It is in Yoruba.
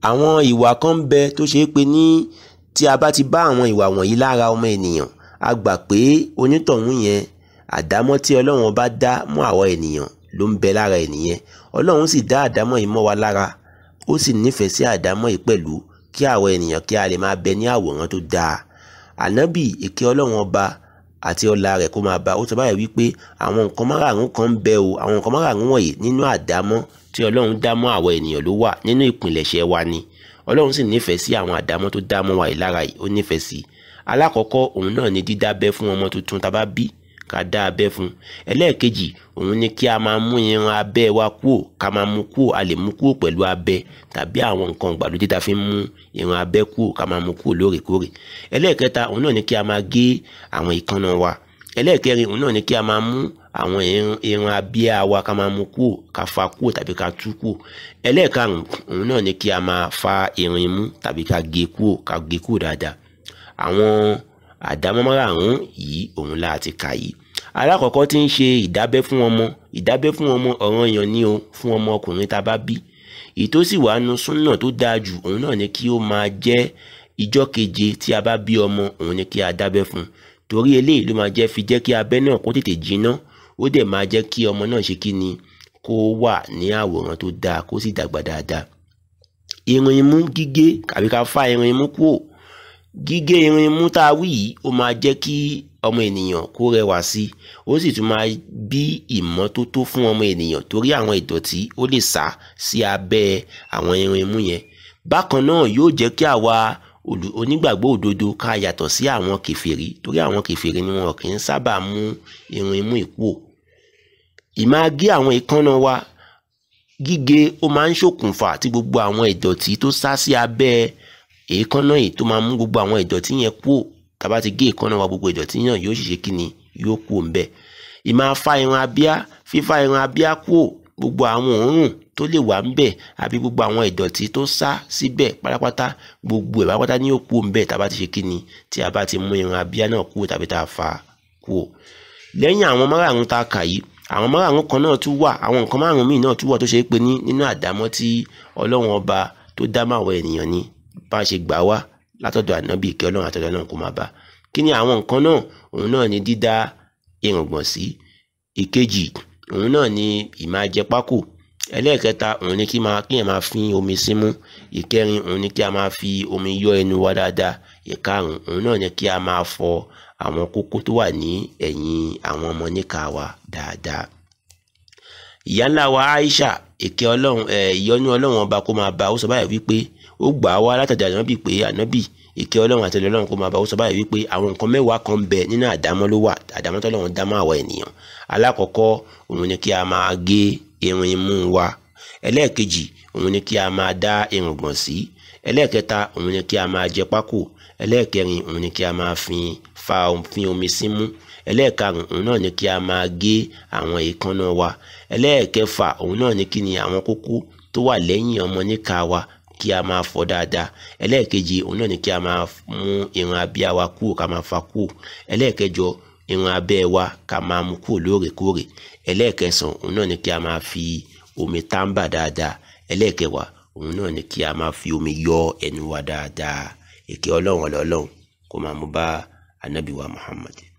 àwọn ìwà kan ń bẹ tó ṣe é pé ní tí a bá ti bá àwọn ìwà wọ̀nyí lára ọmọ ènìyàn a gbà pé onítọ̀hún yẹn àdámọ́ tí ọlọ́run bá dá mọ́ àwọn ènìyàn ló ń bẹ lára ènìyàn ọlọ́run sì dá àdámọ́ yìí mọ́ wa lára ó sì nífẹ̀ẹ́ sí àdámọ́ yìí pẹ̀lú kí àwọn ènìyàn kí a lè máa bẹ ní àwòrán tó dáa ànábì èké ọlọ́run ọba àti ọlá rẹ̀ kó máa bá ó sọ báyìí wípé àwọn nǹkan márààrún kan ń bẹ o àwọn nǹkan márààrún wọ̀nyí nínú àdámọ́ tí ọlọ́run dá mọ́ àwọn ènìyàn ló wà nínú ìpìlẹ̀ṣẹ̀ wa ni ọlọ́run sì nífẹ̀ẹ́ sí àwọn àdámọ́ tó dá mọ́ wa yìí lára yìí ó nífẹ̀ẹ́ sí alákọ̀ọ́kọ́ òun náà ni dídábẹ́ fún ọmọ tuntun tá a bá bí ká dá abẹ́ fún ẹlẹ́ẹ̀kejì òun ni kí a máa mú irun abẹ́ wa kúò ká máa mú kúò a lè mú kúò pẹ̀lú abẹ tàbí àwọn nǹkan ìgbàlódé tá a fi ń mú irun abẹ́ kúò ká máa mú kúò lóòrèkóòrè ẹlẹ́ẹ̀kẹta òun náà ni kí a máa gé àwọn ìkànnà wa ẹlẹ́ẹ̀kẹrin òun náà ni kí a máa mú àwọn irun abíyá wa ká máa mú kúò ká fa kúò tàbí ká tú kúò ẹlẹ́ẹ̀karùn òun náà ni kí a máa fa irun imú tàbí ká gé kúò ká gé kúò dáadáa àwọn àdámọ́ márààrún yìí òun la ti kà yìí alákọ̀ọ́kọ́ tí ń ṣe ìdábẹ́ fún ọmọ ìdábẹ́ fún ọmọ ọ̀ranyàn ni o fún ọmọ ọkùnrin tá a bá bí èyí tó sì wàá nu súnà tó dáa jù òun náà ni kí ó máa jẹ́ ìjọ́ keje tí a bá bí ọmọ òun ni kí a dábẹ́ fún torí eléyìí ló máa jẹ́ fi jẹ́ kí abẹ́ náà kó tètè jiná ó dẹ̀ máa jẹ́ kí ọmọ náà ṣe kí ni kó wà ní àwòrán tó dáa kó sì dàgbà dáadáa irun imú gígé àbí ká fá irun imú kúrò gígé irun imú tá a wí yìí ó máa jẹ́ kí ọmọ ènìyàn kó rẹwà sí i ó sì tún máa bí ìmọ́tótó fún ọmọ ènìyàn torí àwọn ìdọ̀tí ó lè sá sí abẹ́ àwọn irun imú yẹn bákan náà yóò jẹ́ kí àwa onígbàgbọ́ òdodo ká yàtọ̀ sí àwọn kèfèrí torí àwọn kèfèrí ni wọn kì í sábà mú irun imú ìkúò ìmáa gé àwọn ìkànnà wa gígé ó máa ń ṣokùnfà tí gbogbo àwọn ìdọ̀tí tó sá sí abẹ́ èékánná yìí tó máa mú gbogbo àwọn ìdọ̀tí yẹn kúò tàbá ti gé èékánná wa gbogbo ìdọ̀tí náà yóò ṣiṣẹ́ kí ni yóò kúò ń bẹ̀ ìmáa fa irun abíá fífa irun abíá kúò gbogbo àwọn òórùn tó lè wà ń bẹ̀ àbí gbogbo àwọn ìdọ̀tí tó sá síbẹ̀ pátápátá gbogbo ẹ̀ pátápátá ní yóò kúò ń bẹ̀ tàbá ti ṣe kí ni tí a bá ti mú irun abíá náà kúò tàbí tá a fa kúò lẹ́yìn àwọn márààrún tá a kà yìí àwọn márààrún kan náà tún wà àwọn nǹkan márùn míì náà tún wà tó ṣe é pé ní nínú àdámọ́ tí ọlọ́run ọba tó dá máwọn ènìyàn ni bá a ṣe gbà wá látọ̀dọ̀ ànábì kí ọlọ́run àtọ̀dọ̀ náà kó máa bá kí ni àwọn nǹkan náà òun náà ni dídá irùngbọ̀n sí ìkejì òun náà ni ìmájẹ pákò ẹlẹ́ẹ̀kẹta òun ni kí máa kí yẹn máa fi omi símú ìkẹrin òun ni kí a máa fi omi yọ ẹnu wa dáadáa ìkarùn òun náà ni kí a máa fọ àwọn kókó tó wà ní ẹ̀yìn àwọn ọmọ níka wa dáadáa ìyá ńlá wa Aisha èké ọlọ́run ẹ̀ ìyọ́nú ọlọ́run ọba kó máa bá ó sọ báyìí wípé ó gbà á wá látàdé ànábì pé ànábì ìkẹ́ ọlọ́run àti ọlọ́run kó máa bá ó sọ báyìí wípé àwọn nǹkan mẹ́wàá kan bẹ nínú àdámọ́ ló wà àdámọ́ tọ́lọ́run dá mọ́ àwọn ènìyàn alákọ̀ọ́kọ́ òun ni kí a máa gé irun imú wa ẹlẹ́ẹ̀kejì òun ni kí a máa dá irùngbọ̀n sí ẹlẹ́ẹ̀kẹta òun ni kí a máa jẹ pákò ẹlẹ́ẹ̀kẹrin òun ni kí a máa fi fa fi omi símú ẹlẹ́ẹ̀karùn òun náà ni kí a máa gé àwọn èékánná wa ẹlẹ́ẹ̀kẹfà òun náà ni kí ni àwọn kókó tó wà lẹ́yìn ọmọ níka wa kí a máa fọ dáadáa ẹlẹ́ẹ̀kejì òun náà ni kí a máa mú irun abíyá wa kúrò ká máa fa kúrò ẹlẹ́ẹ̀kẹjọ irun abẹ́ wa ká máa mú kúrò lóòrèkóòrè ẹlẹ́ẹ̀kẹsàn òun náà ni kí a máa fi omi táǹbà dáadáa ẹlẹ́ẹ̀kẹwàá òun náà ni kí a máa fi omi yọ ẹnu wa dáadáa èké ọlọ́run ọlọ́run kó máa mú bá ànábì wa Muhammad.